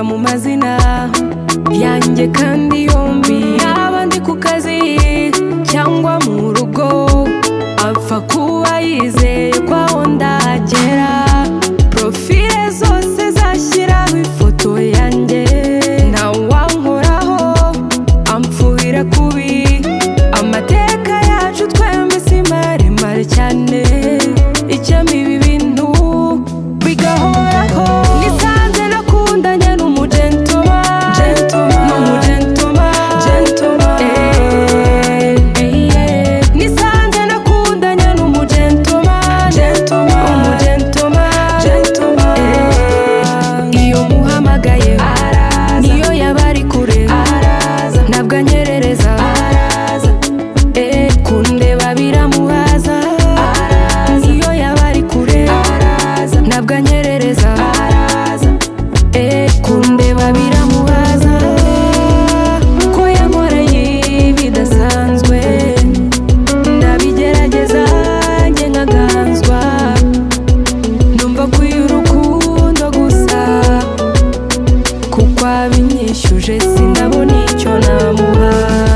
mu mazina yanjye kandi yombi yaba ndi ku kazi cyangwa mu rugo apfa kuba yizeye ko aho ndagera profile zose zashyiraho ifoto yanjye nawe wankoraho ampfuhira kubi amateka yacu twembi si maremare cyane icyamo ibi bintu bigahoraho nisanze nakundanye n'umugentoma n'umugentoma Eh, eh, nisanze nakundanye n'umugentoma umugentoma Eh, iyo muhamagaye niyo yaba ari kure ntabwo anyerereza Eh, kundeba biramuhaza niyo yaba ari kure ntabwo anyerereza Eh, kundeba biramubaza ko yankoreye bidasanzwe ndabigerageza njye nkaganzwa numva kuyo urukundo gusa kuko abinyishyuje sinabona icyo namuha